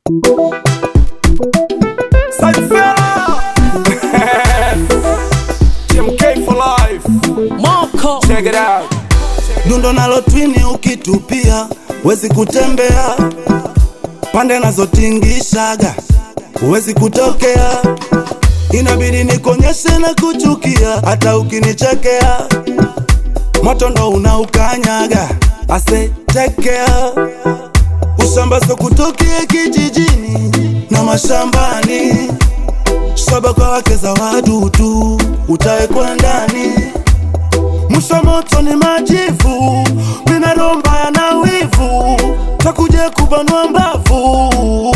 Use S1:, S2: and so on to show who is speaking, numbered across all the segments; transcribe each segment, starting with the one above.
S1: TMK for life.
S2: Moko
S1: Check it out.
S3: dundo nalo twini ukitupia wezi kutembea pande nazotingishaga huwezi kutokea inabidi nikonyeshe na kuchukia hata ukinichekea moto ndo unaukanyaga ase tekea ushamba so kutokea kijijini na mashambani shaba kwa wake za wadudu utawekwa ndani Mwisho moto ni majivu, mina romba ya na wivu, takuje kubanwa mbavu.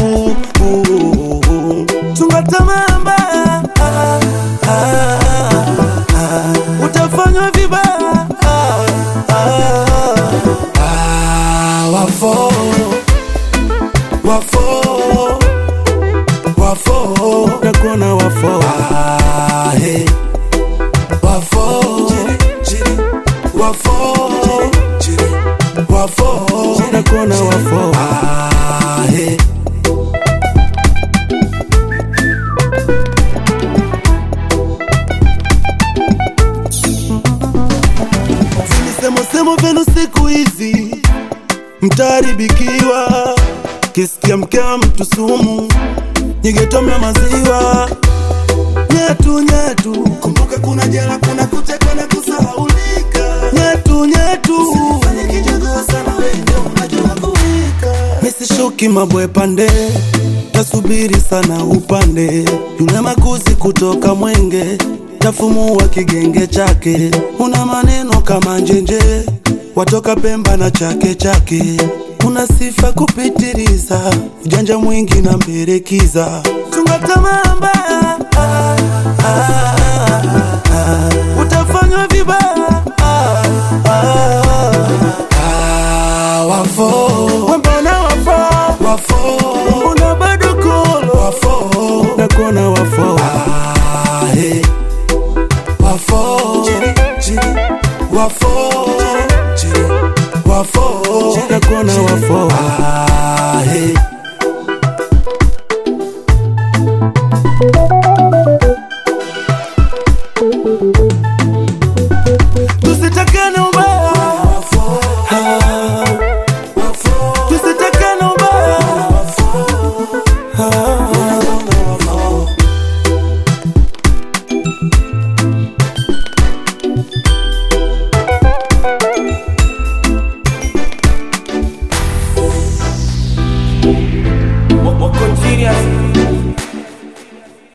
S3: Chunga tamaa mbaya, ah, ah, ah, utafanywa vibaya. ah, ah, ah, Wafo, wafo, wafo, nakuona wafo. Ah, hey wafo wafo wafo nakona wafo Ah, hey. Visemosemo vyenu siku hizi mtaharibikiwa, kisikia mkewa mtu sumu, nyigetomna maziwa nyetu nyetu, kumbuka kuna jela, kuna kucheka na kusahaulika. Nyetu nyetu, usifanye kijogoo sana, wewe ndio unajua kuwika. Misishuki mabwe pande, tasubiri sana upande. Yule makuzi kutoka Mwenge, tafumua kigenge chake. Una maneno kama njenje, watoka Pemba na chake chake. Una sifa kupitiliza, ujanja mwingi na mberekiza. Chunga tamaa mbaya, ah, ah, ah, utafanywa vibaya. ah, ah, ah, Wafo, mbona wafo, wafo, mbona bado kolo, wafo, nakuona wafo. Ah, hey. Wafo, wafo, wafo, nakuona wafo.